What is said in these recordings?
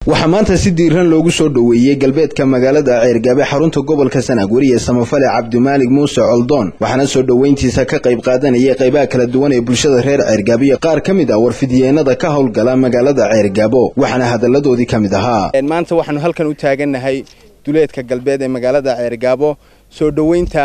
waxaa maanta si diiran loogu soo dhoweeyey galbeedka magaalada ceergaabe xarunta gobolka sanaag weriye samafale cabdimaalig muuse coldoon waxaana soo dhoweyntiisa ka qayb qaadanayay qaybaha kala duwan ee bulshada reer ceergaabo iyo qaar ka mid ah warfidyeennada ka howlgala magaalada ceergaabo waxaana hadalladoodii ka mid ahaa maanta waxaanu halkan u taagannahay duleedka galbeed ee magaalada ceergaabo soo dhoweynta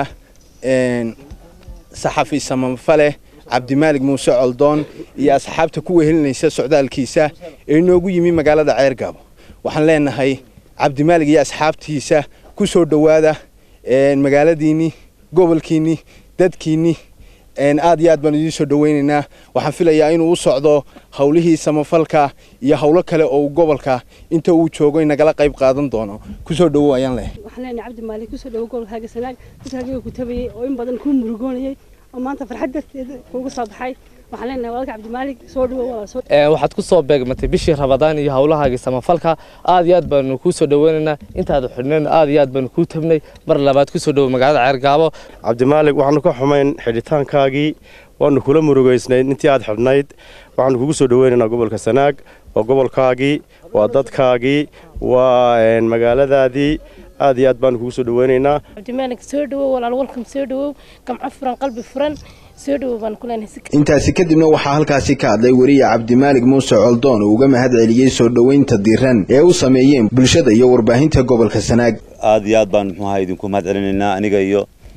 saxafi samafale cabdimaalig muuse coldoon iyo asxaabta ku wehelinaysa socdaalkiisa ee inoogu yimi magaalada ceergaabo waxaan leenahay cabdimaalig iyo asxaabtiisa ku soo dhowaada magaaladiinni gobolkiinni dadkiinni aad iyo aad baan idiin soo dhoweynaynaa waxaan filayaa inuu u socdo howlihii samafalka iyo howlo kale oo gobolka inta uu joogo nagala qayb qaadan doono kusoo dhowow ayaan leehay waxaan leenahay cabdimaalig kusoo dhowo gobolkaaga sanaag dadkaaga ku tabayay oo in badan kuu murugoonayay oo maanta farxad darteeda kuuga soo baxay waxaan leenahay walaalka cabdimaalig soo dhowo walaal soo waxaad ku soo beegmatay bishii rabadaan iyo howlahaagii samafalka aad iyo aad baanu kuu soo dhoweynaynaa intaad xidhnayn aad iyo aad baanu kuu tabnay mar labaad kusoo dhowo magaalada ceergaabo cabdimaalig waxaanu ka xumayn xidhitaankaagii waanu kula murugaysnayd intii aad xidhnayd waxaanu kugu soo dhoweynaynaa gobolka sanaag waa gobolkaagii waa dadkaagii waa magaaladaadii aad iyo aad baanu kugu soo dhoweynaynaa cabdimaalig soo dhowow walaal walkam soo dhowow gamco furan qalbi furan soo dhowow baan ku leenahay intaasi kadibna waxaa halkaasi ka hadlay weriye cabdimaalig muuse coldoon oo uga mahad celiyey soo dhoweynta diran ee u sameeyeen bulshada iyo warbaahinta gobolka sanaag aad iyo aad baan muxuu ahaa idinku mahad celinaynaa aniga iyo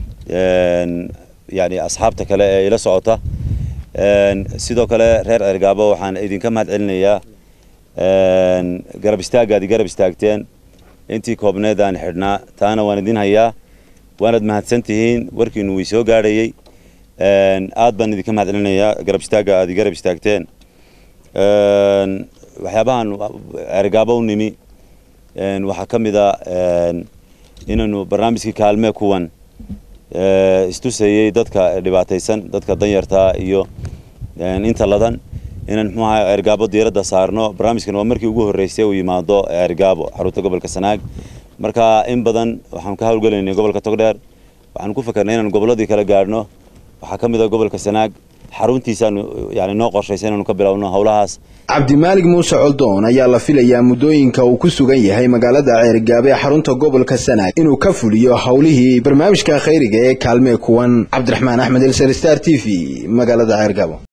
yani asxaabta kale ee ila socota sidoo kale reer ceergaabo waxaan idinka mahad celinayaa garab istaagaadi garab istaagteen intii koobneed aan xidhnaa taana waan idin hayaa waanaad mahadsan tihiin warkiinu way soo gaadhayey aad baan idinka mahad celinayaa garab istaagga aad garab istaagteen waxyaabahan ceergaabo u nimi waxaa ka mid a inaynu barnaamijkii kaalmee kuwan istusayey dadka dhibaataysan dadka danyartaa iyo inta ladan inaan muxuu ahaa ceergaabo diiradda saarno barnaamijkan waa markii ugu horreysay uu yimaado ceergaabo xarunta gobolka sanaag marka in badan waxaan ka howlgelaynay gobolka togdheer waxaan ku fakarnay inaan gobolladii kala gaadhno waxaa ka mid ah gobolka sanaag xaruntiisaanu yani noo qorshaysa inaanu ka bilowno howlahaas cabdimaalig muuse coldoon ayaa la filayaa muddooyinka uu ku sugan yahay magaalada ceergaabe ee xarunta gobolka sanaag inuu ka fuliyo howlihii barnaamijka khayriga ee kaalmee kuwan cabdiraxmaan axmed elsar star t v magaalada ceergaabo